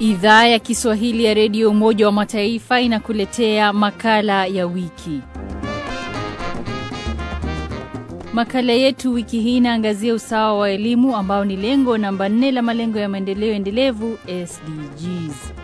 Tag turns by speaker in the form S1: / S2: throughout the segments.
S1: Idhaa ya Kiswahili ya Redio Umoja wa Mataifa inakuletea makala ya wiki. Makala yetu wiki hii inaangazia usawa wa elimu ambao ni lengo namba nne la malengo ya maendeleo endelevu SDGs.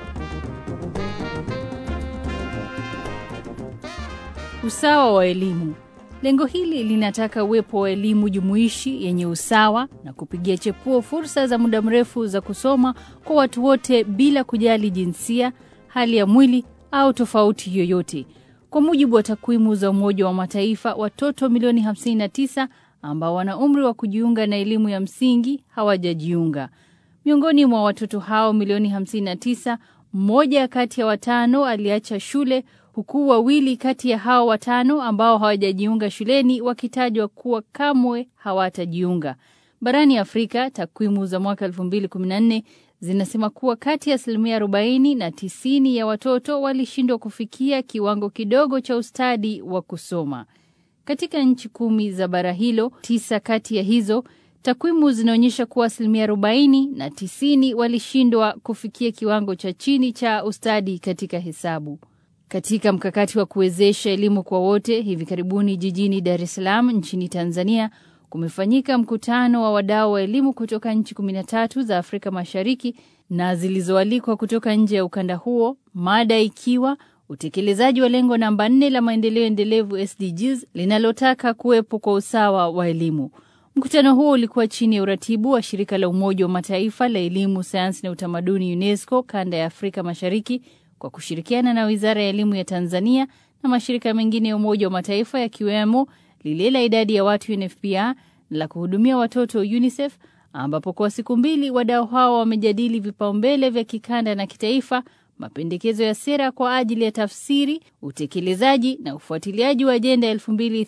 S1: Usawa wa elimu. Lengo hili linataka uwepo wa elimu jumuishi yenye usawa na kupigia chepuo fursa za muda mrefu za kusoma kwa watu wote bila kujali jinsia, hali ya mwili au tofauti yoyote. Kwa mujibu wa takwimu za Umoja wa Mataifa, watoto milioni 59 ambao wana umri wa kujiunga na elimu ya msingi hawajajiunga. Miongoni mwa watoto hao milioni 59, mmoja kati ya watano aliacha shule huku wawili kati ya hao watano ambao hawajajiunga shuleni wakitajwa kuwa kamwe hawatajiunga. Barani Afrika, takwimu za mwaka 2014 zinasema kuwa kati ya asilimia 40 na 90 ya watoto walishindwa kufikia kiwango kidogo cha ustadi wa kusoma. Katika nchi kumi za bara hilo, tisa kati ya hizo takwimu zinaonyesha kuwa asilimia 40 na 90 walishindwa kufikia kiwango cha chini cha ustadi katika hesabu. Katika mkakati wa kuwezesha elimu kwa wote, hivi karibuni jijini Dar es Salaam nchini Tanzania kumefanyika mkutano wa wadau wa elimu kutoka nchi 13 za Afrika Mashariki na zilizoalikwa kutoka nje ya ukanda huo, mada ikiwa utekelezaji wa lengo namba 4 la maendeleo endelevu SDGs linalotaka kuwepo kwa usawa wa elimu. Mkutano huo ulikuwa chini ya uratibu wa shirika la Umoja wa Mataifa la elimu, sayansi na utamaduni UNESCO kanda ya Afrika Mashariki kwa kushirikiana na Wizara ya Elimu ya Tanzania na mashirika mengine ya Umoja wa Mataifa yakiwemo lile la idadi ya watu UNFPA la kuhudumia watoto UNICEF, ambapo kwa siku mbili wadau hao wamejadili vipaumbele vya kikanda na kitaifa, mapendekezo ya sera kwa ajili ya tafsiri, utekelezaji na ufuatiliaji wa ajenda ya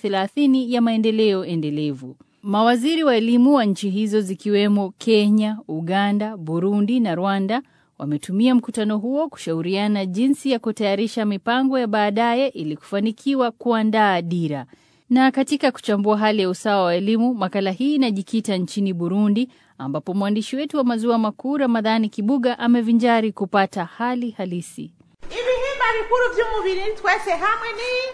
S1: 2030 ya maendeleo endelevu. Mawaziri wa elimu wa nchi hizo zikiwemo Kenya, Uganda, Burundi na Rwanda wametumia mkutano huo kushauriana jinsi ya kutayarisha mipango ya baadaye ili kufanikiwa kuandaa dira. Na katika kuchambua hali ya usawa wa elimu, makala hii inajikita nchini Burundi, ambapo mwandishi wetu wa maziwa makuu Ramadhani Kibuga amevinjari kupata hali halisi.
S2: ibihimba bikuru by'umubiri twese hamwe ni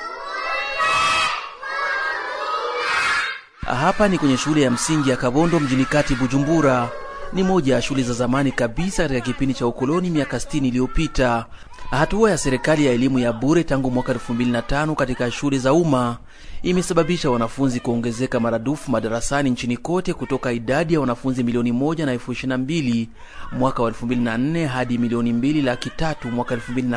S3: Hapa ni kwenye shule ya msingi ya Kabondo mjini kati Bujumbura. Ni moja ya shule za zamani kabisa katika kipindi cha ukoloni miaka 60 iliyopita. Hatua ya serikali ya elimu ya bure tangu mwaka 2005 katika shule za umma imesababisha wanafunzi kuongezeka maradufu madarasani nchini kote kutoka idadi ya wanafunzi milioni moja na elfu ishirini na mbili mwaka wa 2004 hadi milioni mbili laki tatu mwaka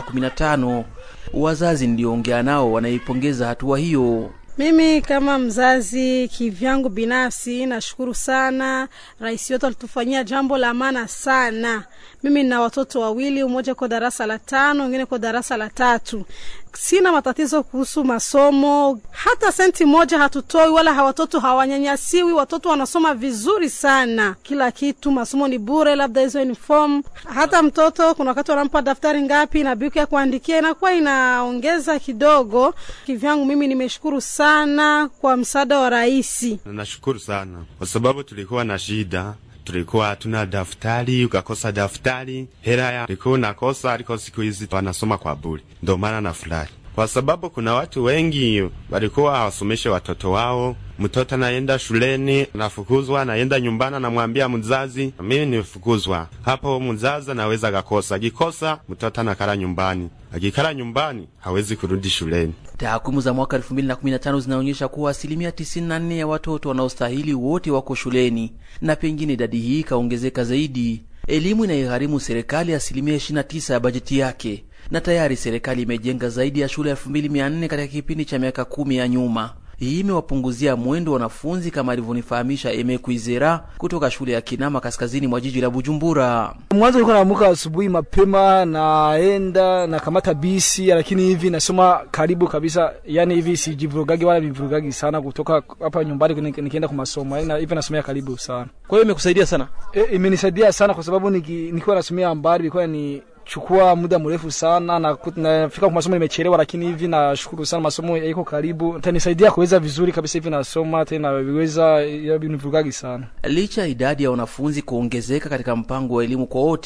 S3: 2015. Wazazi nilioongea nao wanaipongeza hatua hiyo.
S4: Mimi kama mzazi kivyangu binafsi nashukuru sana, rais wetu alitufanyia jambo la maana sana. Mimi nina watoto wawili, mmoja kwa darasa la tano, mwingine kwa darasa la tatu. Sina matatizo kuhusu masomo, hata senti moja hatutoi, wala watoto hawanyanyasiwi. Watoto wanasoma vizuri sana, kila kitu, masomo ni bure, labda hizo uniform. Hata mtoto kuna wakati wanampa daftari ngapi na buku ya kuandikia, inakuwa inaongeza kidogo. Kivyangu mimi nimeshukuru sana kwa msaada wa rais.
S5: Nashukuru sana kwa sababu tulikuwa na shida tulikuwa hatuna daftari, ukakosa daftari, hela ya ulikuwa unakosa, aliko siku hizi wanasoma kwa bure. Ndio maana nafurahi kwa sababu kuna watu wengi walikuwa hawasomeshe watoto wao. Mtoto anaenda shuleni nafukuzwa, anaenda nyumbani, anamwambia mzazi, mimi nimefukuzwa. Hapo mzazi anaweza akakosa, akikosa mtoto anakala nyumbani, akikala nyumbani hawezi kurudi shuleni.
S3: Takwimu za mwaka 2015 zinaonyesha kuwa asilimia 94 ya watoto wanaostahili wote wako shuleni, na pengine idadi hii ikaongezeka zaidi. Elimu inaigharimu serikali asilimia 29 ya bajeti yake, na tayari serikali imejenga zaidi ya shule 2400 katika kipindi cha miaka kumi ya nyuma. Hii imewapunguzia mwendo wanafunzi kama alivyonifahamisha Eme Kuizera kutoka shule ya Kinama kaskazini mwa jiji la Bujumbura.
S6: Mwanzo nilikuwa naamka asubuhi mapema, naenda na kamata bisi, lakini hivi nasoma karibu kabisa, yani hivi sijivurugagi wala vivurugagi sana kutoka hapa nyumbani nikienda kwa masomo, yani hivi nasomea karibu sana.
S7: Kwa hiyo imekusaidia sana?
S6: E, imenisaidia sana kwa sababu niki, nikiwa nasomea mbali ilikuwa ni chukua muda mrefu sana na nafika kwa masomo nimechelewa, lakini hivi nashukuru sana, masomo yako karibu, itanisaidia kuweza vizuri kabisa. Hivi nasoma tena viweza nivurugagi sana.
S3: Licha ya idadi ya wanafunzi kuongezeka katika mpango wa elimu kwa wote,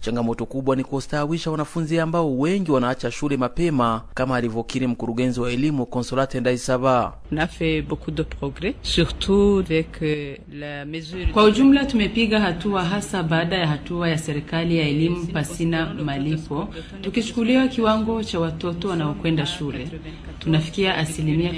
S3: Changamoto kubwa ni kustawisha wanafunzi ambao wengi wanaacha shule mapema, kama alivyokiri mkurugenzi wa elimu Consolate Ndaisaba.
S7: Kwa ujumla tumepiga hatua, hasa baada ya hatua ya serikali ya elimu pasina malipo. Tukichukuliwa kiwango cha watoto wanaokwenda shule, tunafikia asilimia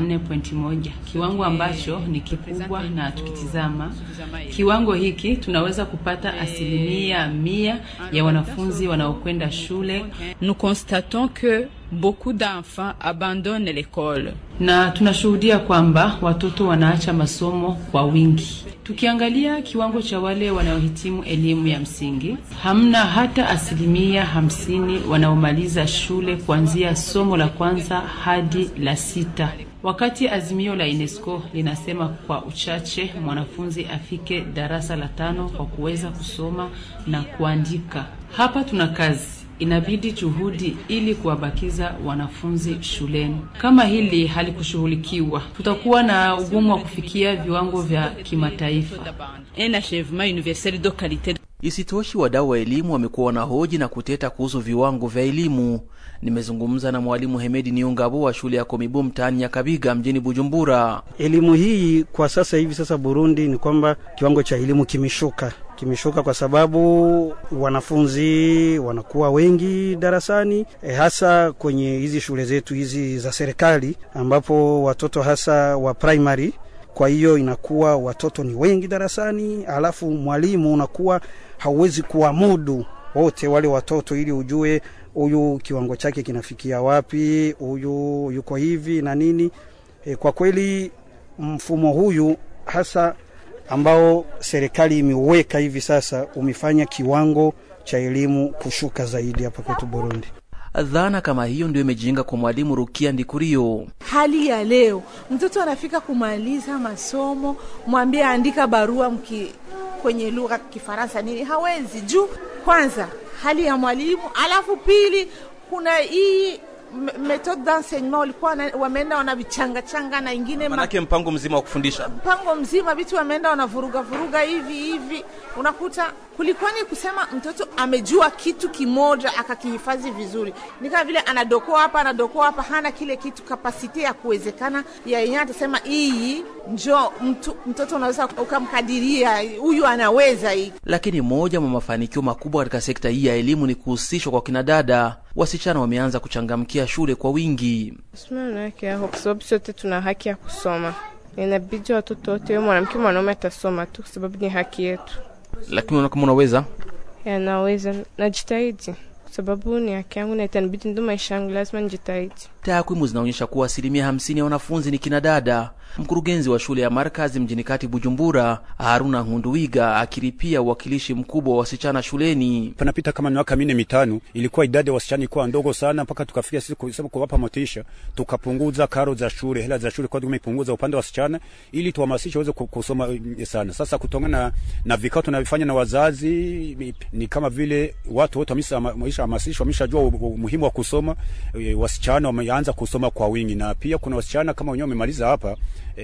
S7: 94.1, kiwango ambacho ni kikubwa, na tukitizama kiwango hiki tunaweza kupata asilimia mia ya wanafunzi wanaokwenda shule. Nous constatons que beaucoup d'enfants abandonnent l'école, na tunashuhudia kwamba watoto wanaacha masomo kwa wingi. Tukiangalia kiwango cha wale wanaohitimu elimu ya msingi, hamna hata asilimia hamsini wanaomaliza shule kuanzia somo la kwanza hadi la sita wakati azimio la UNESCO linasema kwa uchache mwanafunzi afike darasa la tano kwa kuweza kusoma na kuandika. Hapa tuna kazi, inabidi juhudi ili kuwabakiza wanafunzi shuleni. Kama hili halikushughulikiwa, tutakuwa na ugumu wa kufikia viwango vya kimataifa. Un achèvement universel de qualité.
S3: Isitoshi, wadau wa elimu wamekuwa wanahoji na kuteta kuhusu viwango vya elimu. Nimezungumza na mwalimu Hemedi Niungabo wa shule ya Komibu mtaani Nyakabiga mjini Bujumbura.
S8: Elimu hii kwa sasa hivi sasa Burundi ni kwamba kiwango cha elimu kimeshuka, kimeshuka kwa sababu wanafunzi wanakuwa wengi darasani, e, hasa kwenye hizi shule zetu hizi za serikali ambapo watoto hasa wa primary kwa hiyo inakuwa watoto ni wengi darasani, alafu mwalimu unakuwa hauwezi kuwamudu wote wale watoto ili ujue huyu kiwango chake kinafikia wapi, huyu yuko hivi na nini. E, kwa kweli mfumo huyu hasa ambao serikali imeuweka hivi sasa umefanya kiwango cha elimu kushuka zaidi hapa kwetu Burundi.
S3: Dhana kama hiyo ndio imejiinga kwa mwalimu Rukia Ndikurio.
S2: Hali ya leo mtoto anafika kumaliza masomo, mwambie andika barua mki kwenye lugha Kifaransa nini, hawezi juu kwanza hali ya mwalimu, alafu pili kuna hii methode d'enseignement walikuwa wameenda wanavichanga changa na ingine
S3: manake mpango mzima wa kufundisha,
S2: mpango mzima vitu wameenda wanavuruga vuruga hivi hivi, unakuta kulikuwa ni kusema mtoto amejua kitu kimoja akakihifadhi vizuri, ni kama vile anadokoa hapa anadokoa hapa, hana kile kitu kapasite ya kuwezekana ya yenyewe atasema hii njo mtu, mtoto unaweza ukamkadiria huyu anaweza hii.
S3: Lakini moja mwa mafanikio makubwa katika sekta hii ya elimu ni kuhusishwa kwa kinadada. Wasichana wameanza kuchangamkia shule kwa wingi.
S9: Sima haki yako kwa sababu sote tuna haki ya kusoma, inabidi watoto wote, mwanamke mwanaume atasoma tu kwa sababu ni haki yetu.
S3: Lakini unaona kama unaweza
S9: Yanaweza, najitahidi kwa sababu ni haki yangu na itanibidi, ndo maisha yangu, lazima nijitahidi.
S3: Takwimu zinaonyesha kuwa asilimia hamsini ya wanafunzi ni kinadada. Mkurugenzi wa shule ya Markazi mjini kati Bujumbura, Haruna Nkunduwiga, akiripia uwakilishi mkubwa wa wasichana shuleni.
S10: Panapita kama miaka minne mitano, ilikuwa idadi ya wasichana ilikuwa ndogo sana, mpaka tukafikia sisi kusema kuwapa motisha, tukapunguza karo za shule, hela za shule kwa tumepunguza upande wa wasichana, ili tuhamasishe waweze kusoma sana. Sasa kutokana na, na vikao tunavifanya na wazazi, ni kama vile watu wote wameshahamasishwa, wameshajua umuhimu wa kusoma. Wasichana wameanza kusoma kwa wingi, na pia kuna wasichana kama wenyewe wamemaliza hapa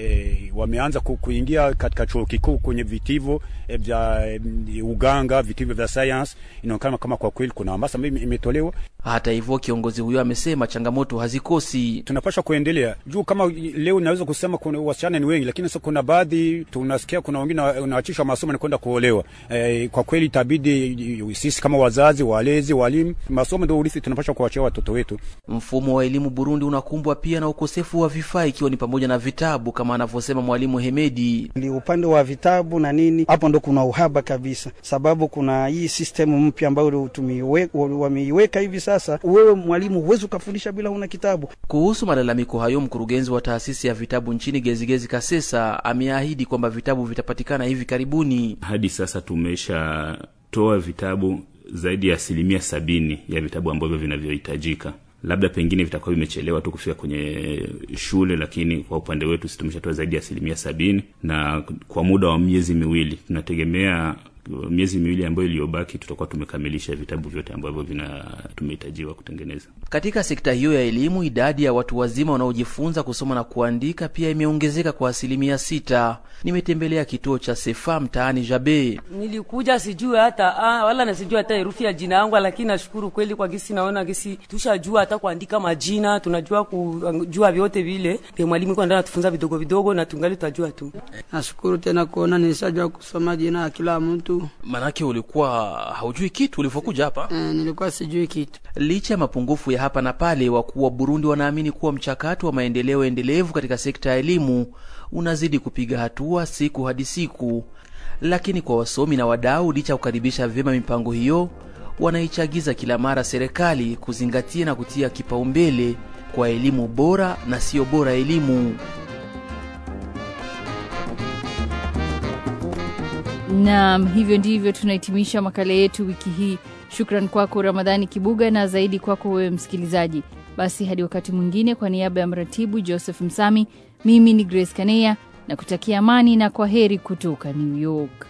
S10: E, wameanza ku, kuingia katika chuo kikuu kwenye vitivo e, vya e, uganga, vitivo vya science. Inaonekana kama kwa kweli kuna hamasa ambayo imetolewa.
S3: Hata hivyo, kiongozi huyo amesema changamoto hazikosi.
S10: Tunapaswa kuendelea juu. Kama leo naweza kusema kuna wasichana ni wengi, lakini sasa kuna baadhi tunasikia kuna wengine wanaachishwa masomo na kwenda kuolewa. E, kwa kweli itabidi sisi kama wazazi, walezi, walimu, masomo ndio urithi tunapaswa kuachia watoto wetu.
S3: Mfumo wa elimu Burundi unakumbwa pia na ukosefu wa vifaa, ikiwa ni pamoja na vitabu kama anavyosema mwalimu Hemedi.
S8: Ni upande wa vitabu na nini, hapo ndo kuna uhaba kabisa, sababu kuna hii system mpya ambayo wameiweka hivi sasa. Wewe mwalimu huwezi ukafundisha bila una kitabu.
S3: Kuhusu malalamiko hayo, mkurugenzi wa taasisi ya vitabu nchini Gezigezi Kasesa ameahidi kwamba vitabu vitapatikana hivi karibuni.
S11: Hadi sasa tumeshatoa vitabu zaidi ya asilimia sabini ya vitabu ambavyo vinavyohitajika labda pengine vitakuwa vimechelewa tu kufika kwenye shule, lakini kwa upande wetu sisi tumeshatoa zaidi ya asilimia sabini na kwa muda wa miezi miwili tunategemea miezi miwili ambayo iliyobaki tutakuwa tumekamilisha vitabu vyote ambavyo vina tumehitajiwa kutengeneza.
S3: Katika sekta hiyo ya elimu, idadi ya watu wazima wanaojifunza kusoma na kuandika pia imeongezeka kwa asilimia sita. Nimetembelea kituo cha Sefa mtaani Jabe.
S12: Nilikuja sijui hata ah, wala na sijui hata herufi ya jina yangu, lakini nashukuru kweli kwa gisi, naona gisi tushajua hata kuandika majina, tunajua kujua vyote vile vya mwalimu kwa ndani atufunza vidogo vidogo, na tungali tutajua tu.
S13: Nashukuru tena kuona nilishajua kusoma jina ya kila mtu.
S3: Manake ulikuwa haujui kitu ulivyokuja hapa?
S13: E, nilikuwa sijui kitu.
S3: Licha ya mapungufu ya hapa na pale, wakuu wa Burundi wanaamini kuwa mchakato wa maendeleo endelevu katika sekta ya elimu unazidi kupiga hatua siku hadi siku. Lakini kwa wasomi na wadau, licha ya kukaribisha vyema mipango hiyo, wanaichagiza kila mara serikali kuzingatia na kutia kipaumbele kwa elimu bora na sio bora elimu.
S1: Naam, hivyo ndivyo tunahitimisha makala yetu wiki hii. Shukran kwako Ramadhani Kibuga na zaidi kwako wewe msikilizaji. Basi hadi wakati mwingine, kwa niaba ya mratibu Joseph Msami, mimi ni Grace Kaneya na kutakia amani na kwa heri kutoka New York.